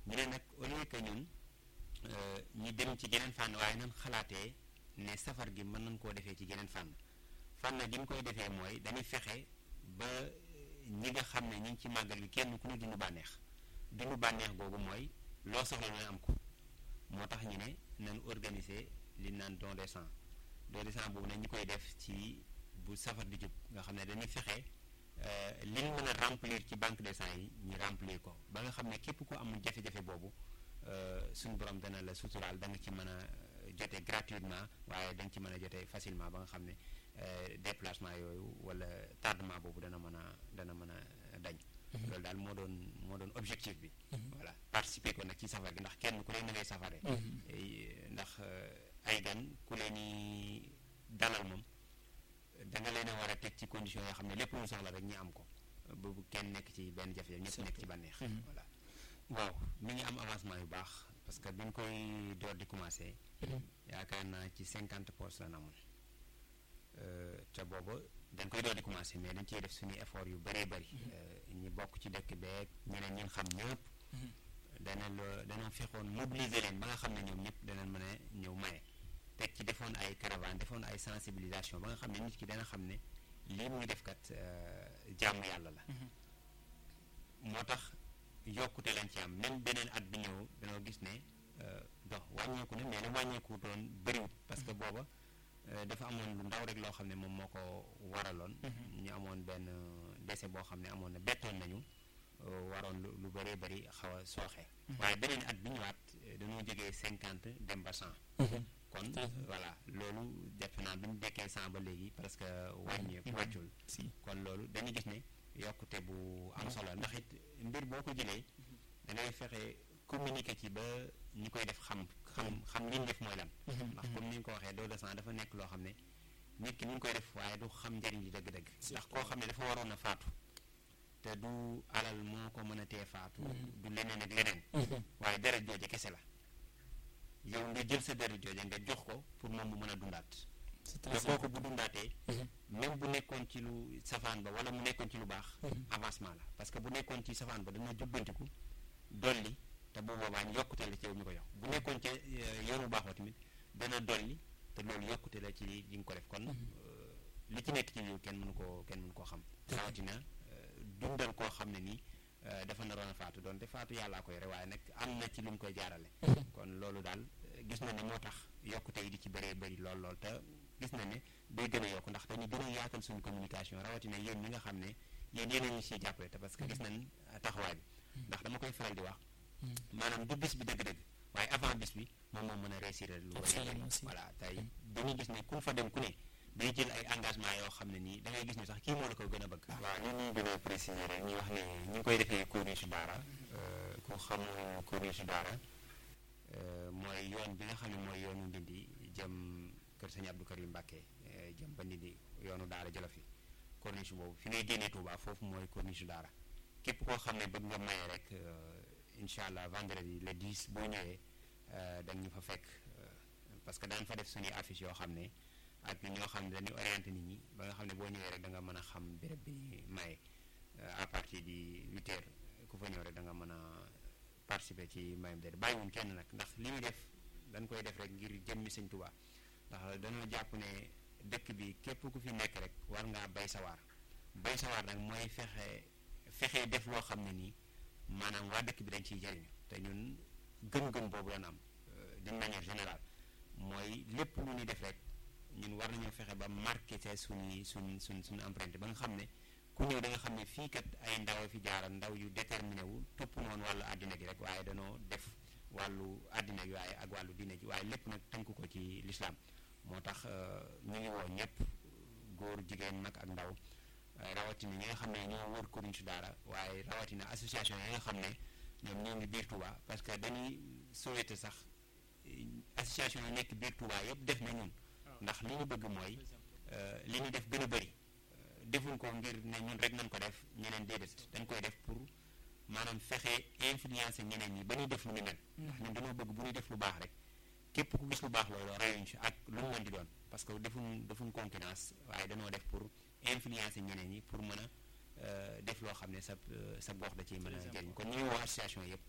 ñu ne nag au lieu que ñun ñu dem ci geneen fànn waaye nan xalaatee ne safar gi mën nañ koo defee ci geneen fànn fànn gi ñu koy defee mooy dañuy fexe ba ñi nga xam ne ñi ngi ci màggal gi kenn ku ne dund bànneex dund bànneex googu mooy loo soxla nooy am ko moo tax ñu ne nañ organiser li naan don de sang don de sang boobu nag ñu koy def ci bu safar di jub nga xam ne dañuy fexe li ñu mën a remplir ci banque de sang yi ñu remplir ko ba nga xam ne képp ko amul jafe-jafe boobu suñu borom dana la suturaal da nga ci mën a jote gratuitement waaye da nga ci mën a jote facilement ba nga xam ne déplacement yooyu wala tardement boobu dana mën a dana mën a dañ loolu daal moo doon moo doon objectif bi voilà participer ko nag ci safar gi ndax kenn ku leen na ngay safare ndax ay gan ku leen ni dalal moom da nga leen a war a teg ci condition yoo xam ne lépp lu soxla rek ñu am ko boobu kenn nekk ci benn jafe-jafe ñëpp nekk ci bànneex voilà waaw mi ngi am avancement yu baax parce que bi ñu koy door di commencé yaakaar naa ci cinquante postes la na amoon te booba dañ koy door di commencé mais dañ ciy def suñuy effort yu bëree bëri ñi bokk ci dëkk beeg ñeneen ñun xam ñëpp dana la dana fexoon mobiliser leen ba nga xam ne ñoom ñëpp danañ mën a ñëw maye teg ci defoon ay caravane defoon ay sensibilisation ba nga xam ne nit ki dana xam ne lii muy def kat jàmm yàlla la moo tax yokkute lañ ci am même beneen at bi ñëw dañoo gis ne dox wàññeeku ne mais nag wàññeeku doon bëriwut parce que booba dafa amoon lu ndaw rek loo xam ne moom moo ko waraloon ñu amoon benn décès boo xam ne amoon na bettoon nañu waroon lu bëree bëri xaw a sooxe waaye beneen at bi ñëwaat dañoo jógee cinquante dem ba cent kon voilà loolu defe naa bi ñu dekkee cent ba léegi parce que wàññeeku wàccul kon loolu dañuy gis ne yokkute bu am solo ndax it mbir boo ko jëlee da ngay fexe communiquer ci ba ñi koy def xam xam xam li ñu def mooy lan ndax comme ni nga ko waxee don de sang dafa nekk loo xam ne nit ki ni ngi koy def waaye du xam njëriñ li dëgg-dëgg ndax koo xam ne dafa waroon a faatu te du alal moo ko mën a tee faatu du leneen ak leneen waaye deret jooje kese la yow nga jël sa deret jooje nga jox ko pour moom mu mën a dundaat te kooku bu dundaatee même bu nekkoon ci lu safaan ba wala mu nekkoon ci lu baax avancement la parce que bu nekkoon ci safaan ba dana jubbantiku dolli te bu boobaa ñu yokkute la ci yow mi ko yox bu nekkoon ca yoon bu baax wa tamit dana dolli te loolu yokkute la ci li nga ko def kon li ci nekk ci yow kenn mënu koo kenn mënu koo xam rawatina dundal koo xam ne nii dafa naroon a faatu doon te faatu yàllaa ko yore waaye nag am na ci lu mu koy jaarale kon loolu daal gis na ne moo tax yokkute yi di ci bëree bëri lool lool te gis na ne day gën a yokk ndax dañu gën a yaatal suñu communication rawatina yéen ñi nga xam ne yéen yéen ñu siy jàppale te parce que gis nañ taxawaay bi ndax dama koy faral di wax maanaam du bis bi dëgg-dëgg waaye avant bis bi moom moo mën a réussir lu bëri voilà tey dañuy gis ne ku fa dem ku ne day jël ay engagement yoo xam ne nii da ngay gis ne sax kii moo la ko gën a bëgg waaw li ñuy gën a préciser rek ñu wax ne ñu ngi koy defee corniche daara ku xam corniche daara mooy yoon bi nga xam ne mooy yoonu ndindi jëm kër sëñ Abdou Karim Mbàkke jëm ba ndindi yoonu daara jëla fi corniche boobu fi ngay génnee Touba foofu mooy corniche daara képp koo xam ne bëgg nga maye rek incha allah vendredi le 10 boo ñëwee da ñu fa fekk parce que daan fa def suñuy affiche yoo xam ne ak ñoo xam ne dañuy orienté nit ñi ba nga xam ne boo ñëwee rek da nga mën a xam béréb bi ñuy maye à partir di huit heures ku fa ñëw rek da nga mën a participer ci mayum déet bàyyiwuñ kenn nag ndax li muy def dañ koy def rek ngir jëmmi sëñ Tuubaa ndax dañoo jàpp ne dëkk bi képp ku fi nekk rek war ngaa bay sawaar bay sawaar nag mooy fexe fexe def loo xam ne nii maanaam waa dëkk bi dañ ciy jëriñu te ñun gëm-gëm boobu lañ am d'une manière générale mooy lépp lu ñuy def rek ñun war nañoo fexe ba marqué te suñuy suñ suñ suñu empreinte ba nga xam ne ku ñëw da nga xam ne fii kat ay ndaw fi jaaral ndaw yu déterminé wu topp noonu wàllu àddina gi rek waaye danoo def wàllu àddina gi waaye ak wàllu diine ji waaye lépp nag tënk ko ci lislaam moo tax ñu ngi woo ñëpp góor jigéen mag ak ndaw rawatina ñi nga xam ne ñoo wër Corniche daara waaye rawatina association yi nga xam ne ñoom ñoo ngi biir Touba parce que dañuy souhaité sax association yi nekk biir Touba yëpp def na ñun ndax li ñu bëgg mooy li ñu def gën a bëri defuñ ko ngir ne ñun rek nañ ko def ñeneen déedéet dañ koy def pour maanaam fexe influencer ñeneen ñi ba ñuy def lu ñu mel ndax ñun dañoo bëgg bu ñuy def lu baax rek képp ku gis lu baax loolu rayuñ si ak lu mu mën di doon parce que defuñ defuñ concurrence waaye dañoo def pour influencer ñeneen ñi pour mën a def loo xam ne sa sa gox da ciy mën a jëriñ kon ñu ngi woo association yëpp